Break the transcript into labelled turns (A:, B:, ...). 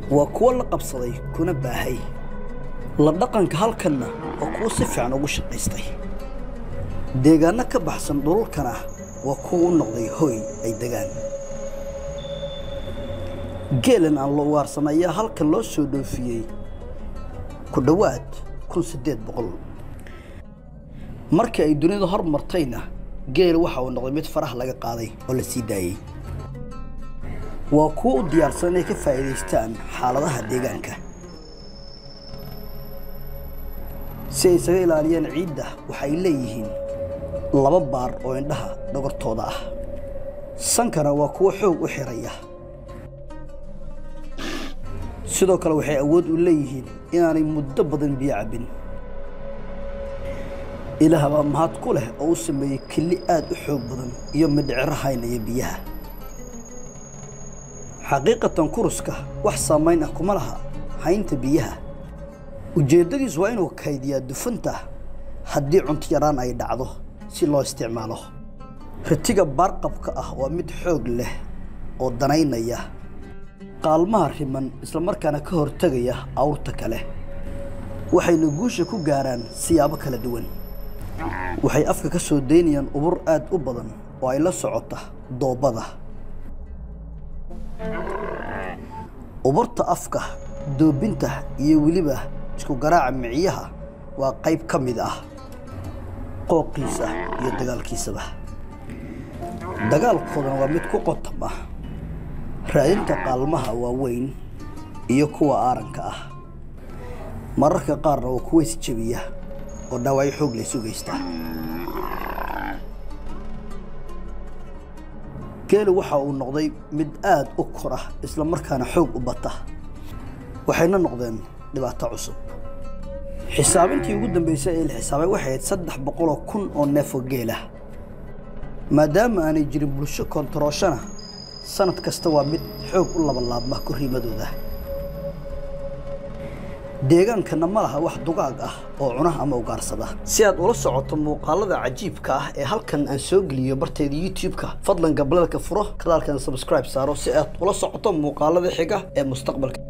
A: waa kuwo la qabsaday kuna baahay la dhaqanka halkanna waa kuwo si fiican ugu shaqaystay deegaanno ka baxsan dhululkana waa kuwa u noqday hooy ay degaan geelan aan la ugaarsan ayaa halkan loo soo dhoofiyey ku dhowaad kun siddeed boqol markii ay dunida hor martayna geel waxa uu noqday mid faraha laga qaaday oo la sii daayey waa kuwo u diyaarsan inay ka faa'iidaystaan xaaladaha deegaanka si ay isaga ilaaliyaan ciidda waxay leeyihiin laba baar oo indhaha dhogortooda ah sankana waa kuwo xoog u xiraya sidoo kale waxay awood u leeyihiin inaanay muddo badan biyo cabbin ilaah baa mahad ku leh oo u sameeyey kelli aad u xoog badan iyo midhiciro haynaya biyaha xaqiiqatan kuruska wax saamayn ah kuma laha haynta biyaha ujeeddadiis waa inuu kaydiyaa dufanta haddii cunto yaraan ay dhacdo si loo isticmaalo ritiga baarqabka ah waa mid xoog leh oo danaynaya qaalmaha riman islamarkaana ka hortegaya awrta kale waxayna guusha ku gaaraan siyaabo kala duwan waxay afka ka soo daynayaan ubur aad u badan oo ay la socota doobada uburta afka doobinta iyo weliba isku garaaca miciyaha waa qayb ka mid ah qooqiisa iyo dagaalkiisaba dagaalkoodana waa mid ku qotam ah raadinta qaalmaha waaweyn iyo kuwa aaranka ah mararka qaarna waa kuwa isjebiya oo dhaawacyo xoog laysu geysta geelu waxa uu noqday mid aad u kora isla markaana xoog u bata waxayna noqdeen dhibaato cusub xisaabintii ugu dambeysay ee la xisaabay waxay ahayd saddex boqoloo kun oo neefoo geelah maadaama aanay jirin bulsho koontarooshana sanad kasta waa mid xoog u labalaabma korriimadooda deegaankana ma laha wax dugaag ah oo cuna ama ugaarsada si aad ula socoto muuqaalada cajiibka ah ee halkan aan soo geliyo barteeda youtube-ka fadlan gablalka furo kadaalkan subscribe saaro si aad ula socoto muuqaalada xiga ee mustaqbalka